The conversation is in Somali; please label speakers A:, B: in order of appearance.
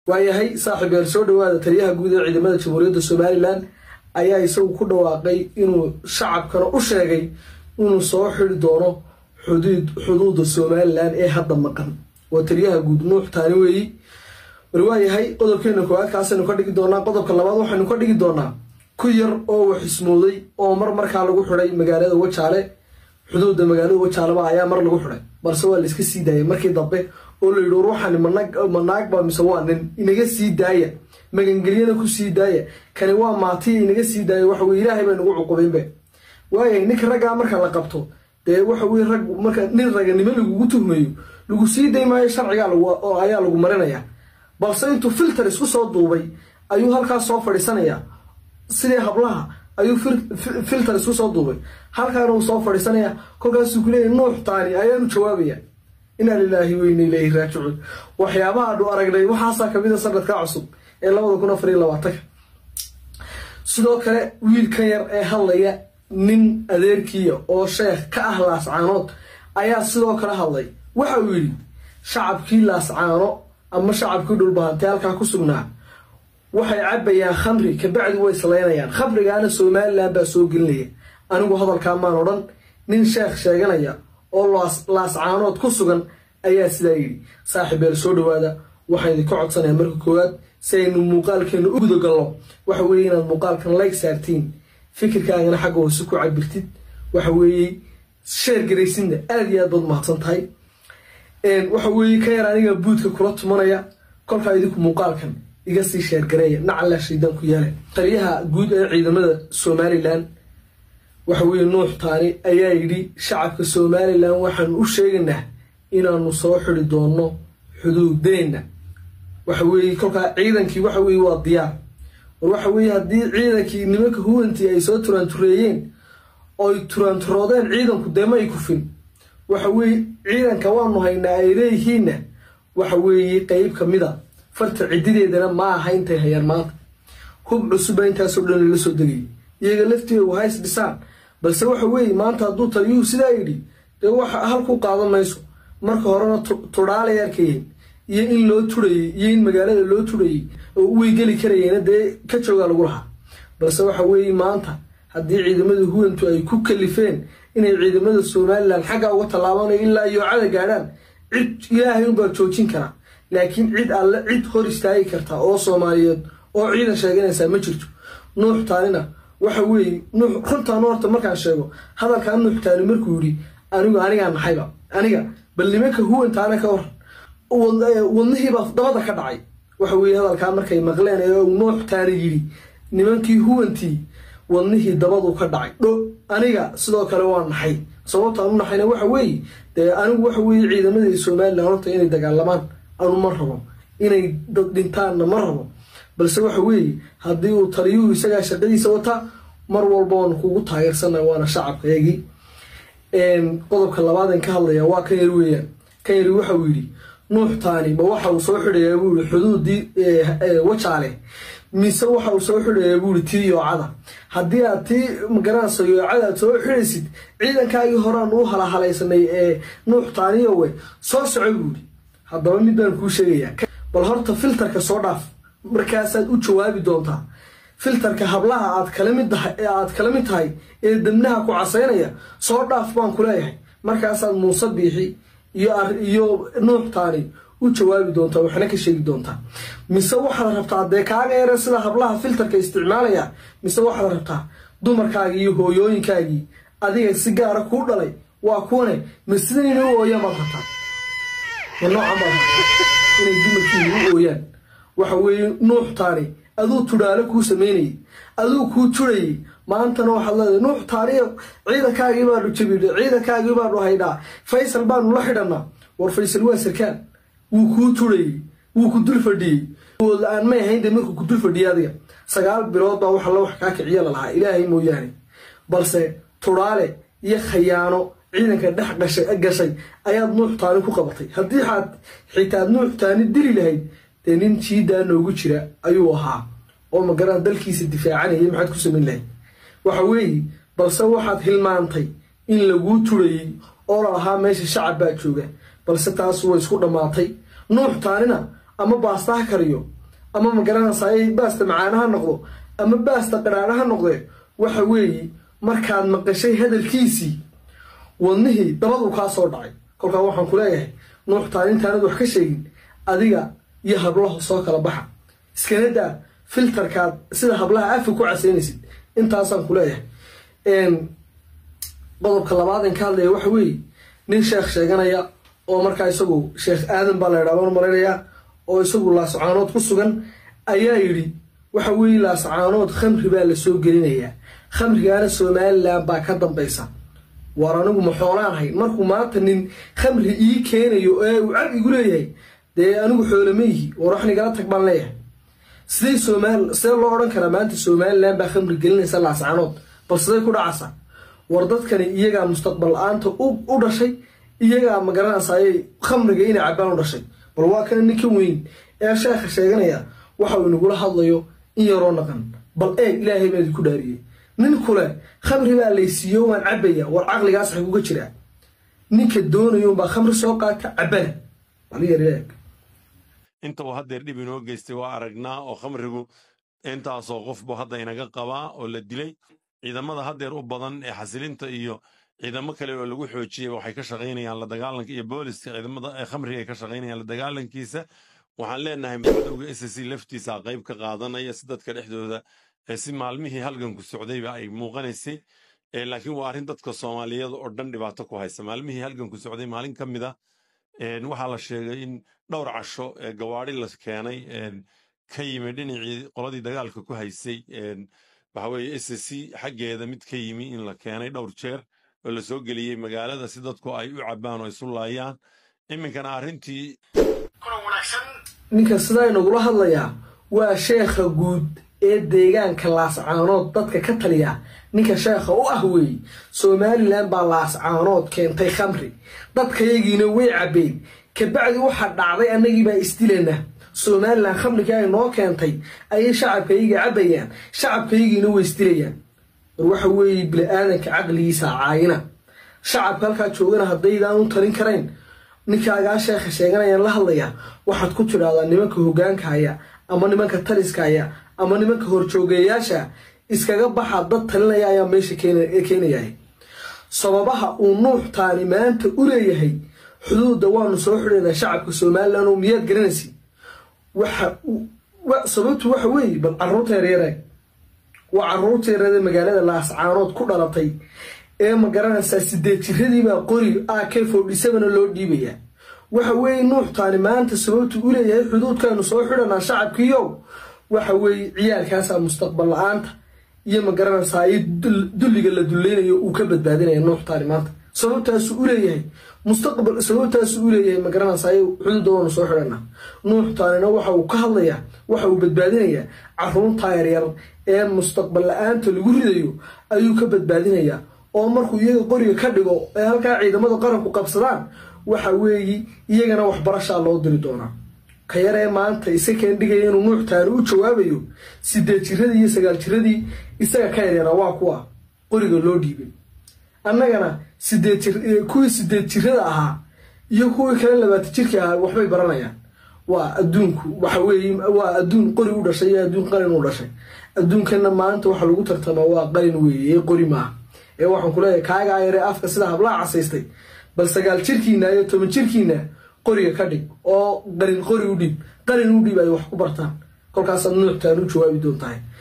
A: waayahay saaxiib yaal soo dhawaada taliyaha guud ee ciidamada jamhuuriyadda somalilan ayaa isagu ku dhawaaqay inuu shacabkana u sheegay inuu soo xidi doono xuduud xuduuda somalilan ee hadda maqan waa taliyaha guud nuux taani weeyi war waayahay qodobkeena koowaad kaasaynu ka dhigi doonaa qodobka labaad waxaynu ka dhigi doonaa ku yar oo waxismooday oo mar markaa lagu xidhay magaalada wajaale xuduudda magaalada wajaaleba ayaa mar lagu xidhay balse waa la iska sii daayay markii dambe oo la yidhi war waxaan ma naagba mise waa nin inaga sii daaya magangelyana ku sii daaya kani waa maatiya inaga sii daaya waxa weye ilaahay baa nagu cuqubaynbe waayahay ninka raggaa marka la qabto dee waxa weye rag marka nin raganimo lagugu tuhmayo lagu sii day maayo sharcigaa ayaa lagu marinaya balse intuu filter isku soo duubay ayuu halkaas soo fadhiisanayaa sidii hablaha ayuu filter isku soo duubay halkaana uu soo fadhiisanaya kolkaasuu ku leeyahy nuux taani ayaanu jawaabaya inaa lilaahi weyna ilaahi raajicuun waxyaabaha anu aragnay waxaasaa kamid a sanadka cusub ee labada kun afar iyo labaatanka sidoo kale wiilka yar ee hadlaya nin adeerkiiya oo sheekh ka ah laascaanood ayaa sidoo kale hadlay waxa uu yidhi shacabkii laascaano ama shacabkii dhulbahantee halkaa ku sugnaa waxay cabayaan khamri kabacdi way islaynayaan khamrigaana somalilan baa soo gelinaya anigu hadalkaa maan odhan nin sheekh sheeganaya oo laascaanood ku sugan ayaa sidaa yidhi saaxiibeel soo dhawaada waxaan idinka codsanaya marka koowaad si aynu muuqaalkeena u gudagalno waxa weeye inaad muuqaalkan layg saartiin fikirkaagana xagga hoose ku cabirtid waxa weeye sheer garaysidna aada iyo aad baad mahadsan tahay waxa weeye ka yar aniga buudka kula tumanaya kolkaa idinku muuqaalkan iga sii sheergareeya nacalla shaydaan ku yaala taliyaha guud ee ciidamada somalilan waxa weeye nuux taani ayaa yidhi shacabka somalilan waxaanu u sheegaynaa inaanu soo xidi doonno xuduudeenna waxa weeye kolkaa ciidankii waxa weeye waa diyaar war waxa weeye haddii ciidankii nimanka huwantii ay soo turaantureeyeen oy turaanturoodeen ciidanku dee ma ay kufin waxa weeye ciidanka waanu haynaa ay leeyihiinna waxa weeye qeyb ka mid a farta cidideedana ma aha intay hayaan maanta hub cusuba intaasoo dhan lala soo degay iyaga lafteedu hays dhisaan balse waxa weeye maanta hadduu taliyuhu sidaa yidhi dee waxa halku qaadan mayso marka horena tudhaalay arkayeen iyo in loo turayey iyo in magaalada loo turayey oo uway geli karayeen dee ka joogaa lagu lahaa balse waxa weeye maanta haddii ciidamada huwantu ay ku kalifeen inay ciidamada somalilan xaggaa uga tallaabanayo ilaa yoocada gaadhaan cid ilaahay unbaa joojin karaa laakiin cid alle cid hor istaagi karta oo soomaaliyeed oo ciidan sheeganaysaa ma jirto nuux taanina waxa weeye nuux runtaan horta markaan sheego hadalkaa nuux taani markuu yidhi anigu anigaa naxayba aniga bal nimanka huwantaana ka hor wadnihiibaa dabada ka dhacay waxa weeye hadalkaa markay maqleen ee nuux taani yidhi nimankii huwantii wadnihii dabadu ka dhacay dho aniga sidoo kale waa naxay sababtaan u naxayna waxa weeye dee anigu waxa weeye ciidamadii somalilan horta inay dagaalamaan anu ma rabo inay dad dhintaanna ma rabo balse waxa weeye haddii uu taliyuhu isagaa shaqadiisa wataa mar walba waanu kugu taageersana waana shacabkaygii qodobka labaadan ka hadlaya waa kan yar weeyaan kan yari waxauu yidhi nuux taani ma waxa uu soo xidhayaa buu yihi xuduudii wajaale mise waxa uu soo xidhayaa buu yihi tii yoocada haddii aad tii magaranayso yoocada aad soo xidhaysid ciidankaagii horaan u halahalaysanay ee nuux taaniyowe soo soco buu yihi haddaba mid baan kuu sheegayaa bal horta filterka soo dhaaf markaasaad u jawaabi doontaa filterka hablaha aad kala mid aad kala mid tahay ee dabnaha ku casaynaya soo dhaaf baan ku leeyahay markaasaad muuse biixi iyo iyo nuux taani u jawaabi doontaa waxna ka sheegi doontaa mise waxaad rabtaa dee kaaga yare sida hablaha filterka isticmaalaya mise waxaad rabtaa dumarkaagii iyo hooyooyinkaagii adiga si gaara kuu dhalay waa kuwane ma sidanina u ooyaan baad rabtaa ma noocan baad rabtaa inay dumarkiina u ooyaan waxa weeye nuux taani aduu tudhaalo kuu samaynayay aduu kuu turayay maantana waxaad leedahay nuux taaniyo ciidankaagii baanu jabidhay ciidankaagii baanu haydhaa faysal baanu la xidhanaa war faysal waa sarkaan wuu kuu turayey wuu ku dul fadhiyey la-aan may ahayn dee markuu ku dul fadhiyay adiga sagaal bilood baa waxa la wax kaa kiciya lalahaa ilaahay mooyaane balse tudhaale iyo khayaano ciidanka dhex gashay ayaad nuux taani ku qabatay haddii aad xitaad nuux taani dili lahayd dee nin jiidaa noogu jira ayuu ahaa oo magaran dalkiisa difaacanayay maxaad ku samayn lahayd waxa weeye balse waxaad hilmaantay in laguu turayey oo la lahaa meesha shacab baa jooga balse taas way isku dhammaatay nuux taanina ama baastaha kariyo ama magaranaysaay baasta macaana ha noqdo ama baasta qadhaadha ha noqde waxa weeye markaad maqashay hadalkiisii wadnihii dabaduu kaa soo dhacay kolkaa waxaan ku leeyahay nuuxtaan intaanad wax ka sheegin adiga iyo hablaha soo kala baxa iskana daa filtarkaad sida hablaha afi ku casaynaysid intaasaan ku leeyahay qodobka labaadan ka hadlaya waxa weeye nin sheekh sheeganaya oo markaa isagu sheekh aadan baa la ydhaa malaynayaa oo isagu laascaanood ku sugan ayaa yidhi waxa weeye laascaanood khamri baa lasoo gelinayaa khamrigaana somalilan baa ka dambaysa waar anigu ma xoolaan ahay markuu maanta nin khamri ii keenayo ee uu cab igu leeyahay dee anigu xoolama yihi war wax nigala tag baan leeyahay sidey somal sidee loo odhan karaa maanta somalilan baa khamri gelinaysa laascaanood bal siday ku dhacaysa war dadkani iyagaa mustaqbal la-aanta u dhashay iyagaa magaranaysaayay khamriga inay cabaan u dhashay bal waa kana ninka weyn ee sheekha sheeganaya waxa uu inagula hadlayo in yaroo naqan bal eeg ilaahay baa idinku dhaariyey nin kule khamri baa laysiiyo waan cabaya war caqligaas xaguga jiraa ninka doonayo unbaa khamri soo qaata cabana bal yar eeg
B: inta uu haddeer dhib inoo geystay waa aragnaa oo khamrigu intaasoo qofbu hadda inaga qabaa oo la dilay ciidamada haddeer u badan ee xasilinta iyo ciidamo kale oo lagu xoojiyey waxay ka shaqaynayaan la dagaalanka iyo booliska ciidamada ee khamriga ay ka shaqaynayaan la dagaalankiisa waxaan leenahay madowga s c laftiisa qayb ka qaadanaya si dadka dhexdooda si maalmihii halganku socdayba ay muuqanaysay laakiin waa arrin dadka soomaaliyeed oo dhan dhibaato ku haysa maalmihii halganku socday maalin ka mid a waxaa la sheegay in dhowr casho gawaari la keenay ka yimi dhinacii qoladii dagaalka ku haysay waxa weeye s c xaggeeda mid ka yimi in la keenay dhowr jeer oo la soo geliyey magaalada si dadku ay u cabbaan oo isu laayaan iminkana arrintii
A: ninka sidaa inagula hadlayaa waa sheekha guud ee deegaanka laascaanood dadka ka taliya ninka sheekha u ah weeye somalilan baa laascaanood keentay khamri dadkayagiina way cabbeen kabacdi waxaa dhacday annagiibaa isdilana somalilan khamrigii ay noo keentay ayay shacabkayaga cabbayaan shacabkayagiina way isdilayaan war waxa weeye bili-aadanka caqligiisa caayina shacabka halkaa joogana haddaydaan u talin karayn ninkaagaa sheekha sheeganayaan la hadlaya waxaad ku tidhaahdaa nimanka hogaanka haya ama nimanka taliska haya ama nimanka horjoogeeyaasha iskaga baxa dad talinaya ayaa meesha keenaya sababaha uu nuuxtaani maanta u leeyahay xuduudda waanu soo xidhaynaa shacabka somalilan oo miyaad garanaysi sababtu waxa weeye bal caruurta yaryare waa caruurta yareede magaalada laascaanood ku dhalatay ee ma garanaysaa sideed jiradiibaa qori a k forty sevena loo dhiibayaa waxa weeye nuuxtaani maanta sababtu u leeyahay xuduudkaanu soo xidhanaa shacabkiiyow waxa weeye ciyaalkaasaa mustaqbal la-aanta iyo ma garanaysaa iyo dulliga la dulleynayo uu ka badbaadinaya nuuxtaani maanta sababtaasu u leeyahay mustaqbal sababtaasu u leeyahay ma garanaysaa xuduudda waanu soo xidhanaa nuuxtaanina waxa uu ka hadlayaa waxa uu badbaadinayaa caruurtaa yaryar ee mustaqbal la-aanta lagu ridayo ayuu ka badbaadinayaa oo markuu iyaga qoriga ka dhigo ee halkaa ciidamada qaranku qabsadaan waxa weeye iyagana waxbarashaa loo diri doonaa ka yaree maanta isa keen dhigaya inuu nuuxtaani u jawaabayo sideed jiradii iyo sagaal jiradii isaga ka yareera waa kuwa qoriga loo dhiibay annagana sideed jir kuwii sideed jirada ahaa iyo kuwii kale labaatan jirka ahaa waxbay baranayaan waa adduunku waxa weeye waa adduun qori u dhashay iyo adduun qalin u dhashay adduunkana maanta waxa lagu tartamaa waa qalin weeye ee qori maaha ee waxaan ku leeyahay kaagaa yaree afka sida hablaha casaystay bal sagaal jirkiina iyo toban jirkiina qoriga ka dhig oo qalin qori u dhiib qalin u dhiib ay wax ku bartaan kolkaasaad nuuxtaan u jawaabi doontahay